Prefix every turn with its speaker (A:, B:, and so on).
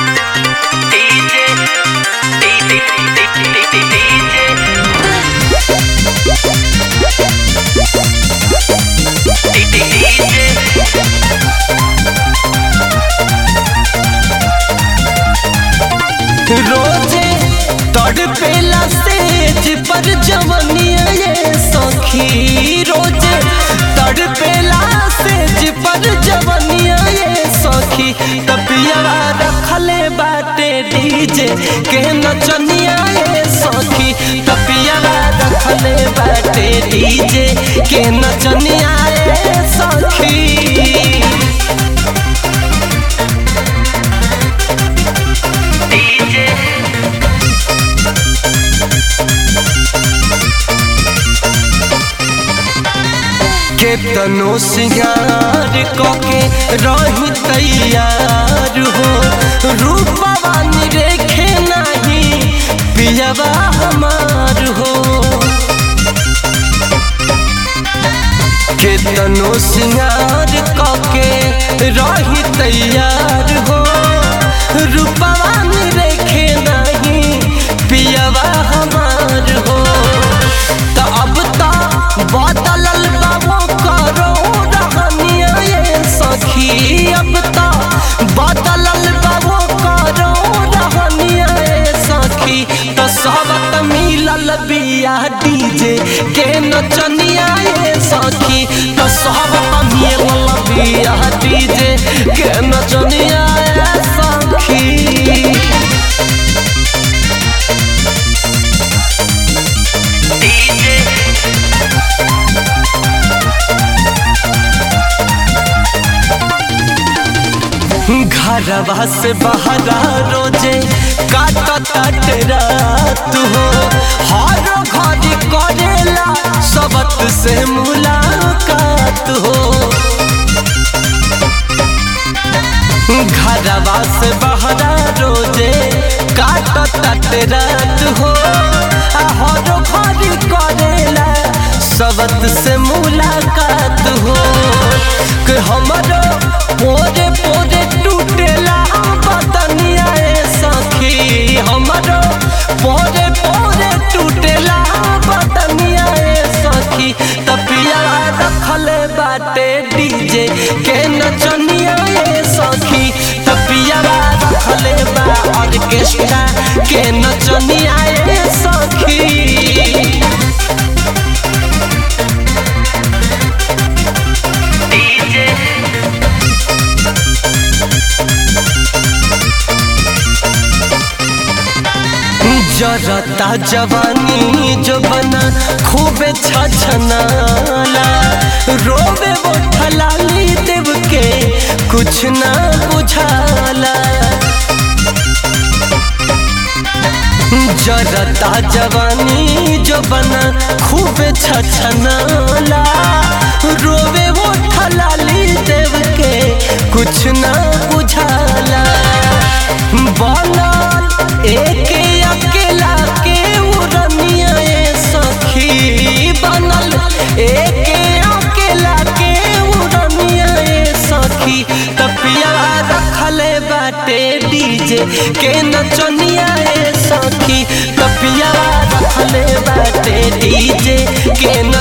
A: रोजे तड़पेला सेज पर जवनिया ये सखी रोजे तड़पेला सेज पर जवनिया ये सखी तपियावा रखले बाटे डीजे के नचनिया ये सखी तपियावा रखले बाटे डीजे के नचनिया ये सखी केतनो सिंगार कके रही तैयार हो रूपवा निरेखे नहीं पियवा हमार हो केतनो सिंगार कके रही तैयार हो रूपवा निरेखे नहीं पियवा हमार हो तो अब तो बदलल बाबो करो रहनिया ये सखी अब तो बदलल बाबो करो रहनिया ये सखी तो सबत मिलल बिया डीजे के नचनिया ये सखी तो सबत मिलल बिया डीजे के नचनिया ये सखी घरवा से बहरा रोजे काटता रात हो हर घड़ी करेला सबत से मुलाकात हो घरवा से बहरा रोजे काटता रात हो हर घड़ी करेला सबत से मुलाकात हो कि हमारो पोरे पोरे टूटेला बदनिया ए सखी हमारो पोरे पोरे टूटेला बदनिया ए सखी तपिया रखले बाटे डीजे के नचनिया ए सखी तपिया रखले बा ऑर्केस्ट्रा के नचनिया ए सखी जरता जवानी जो बना खूबे छछनाला रोवे वो ठलाली देव के कुछ ना बुझाला जरता जवानी जो बना खूबे छछनाला रोवे वो ठलाली देव के कुछ ना बुझाला बनल एक अकेला के उड़निया ए सखी बनल एक अकेला के उड़निया ए सखी तपिया रखले बाटे डीजे के नचनिया ए सखी तपिया रखले बाटे डीजे के